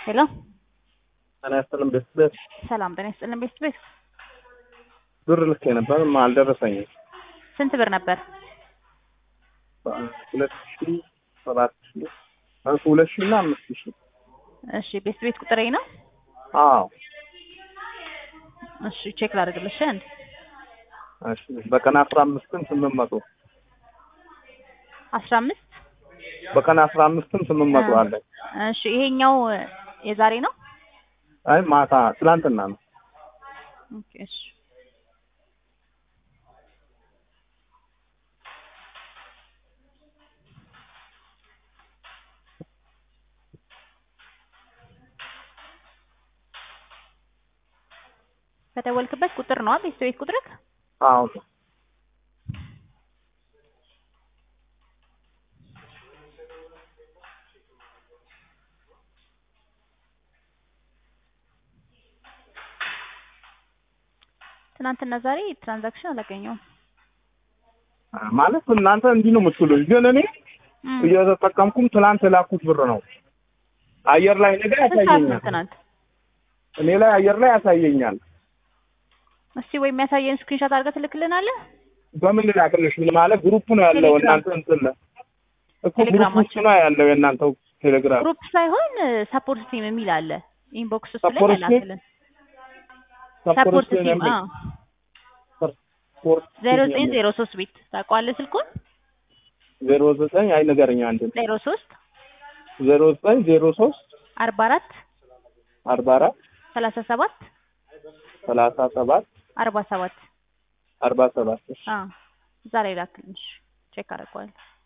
ሄሎ ጤና ይስጥልን ቤት ቤት ሰላም ጤና ይስጥልን ቤት ቤት ብር ልኬ ነበር አልደረሰኝም። ስንት ብር ነበር? ሁለት ሺ ሰባት ሺ ሁለት ሺ እና አምስት ሺ እሺ ቤት ቤት ቁጥሬ ነው። አዎ እሺ ቼክ ላድርግልሽ አንድ እሺ በቀን አስራ አምስትም ስምንት መቶ አስራ አምስት በቀን አስራ አምስትም ስምንት መቶ አለኝ። እሺ ይሄኛው የዛሬ ነው። አይ ማታ ትላንትና ነው። ኦኬ እሺ ከደወልክበት ቁጥር ነው ቤት ቤት ቁጥርክ? አዎ ትናንትና ዛሬ ትራንዛክሽን አላገኘውም። ማለት እናንተ እንዲህ ነው የምትሉኝ፣ ግን እኔ እም፣ እየተጠቀምኩም ትላንት የላኩት ብር ነው። አየር ላይ ነገር ስንት ሰዓት ነው ያሳየኛል። ትናንት? እኔ ላይ አየር ላይ ያሳየኛል። እስቲ ወይ የሚያሳየን ስክሪንሾት አድርገህ ትልክልናለህ? በምን ልላክልሽ? ምን ማለት ግሩፕ ነው ያለው ቴሌግራም። እናንተ እንትን ላይ እኮ ግሩፕ ውስጥ ቴሌግራማችን። ነው ያለው የእናንተው ቴሌግራም ግሩፕ ሳይሆን ሰፖርት ቲም የሚል አለ። ኢንቦክስ ውስጥ ላይ ሰፖርት ቲም? ያላክልን ሰፖርት ቲም አዎ ዜሮ ዘጠኝ ዜሮ ሶስት ቤት ታውቀዋለህ ስልኩን ዜሮ ዘጠኝ አይ ንገረኝ አንድ ዜሮ ሶስት ዜሮ ዘጠኝ ዜሮ ሶስት አርባ አራት አርባ አራት ሰላሳ ሰባት ሰላሳ ሰባት አርባ ሰባት አርባ ሰባት አዎ እዛ ላይ ላክልኝ። እሺ ቼክ አደርገዋለሁ።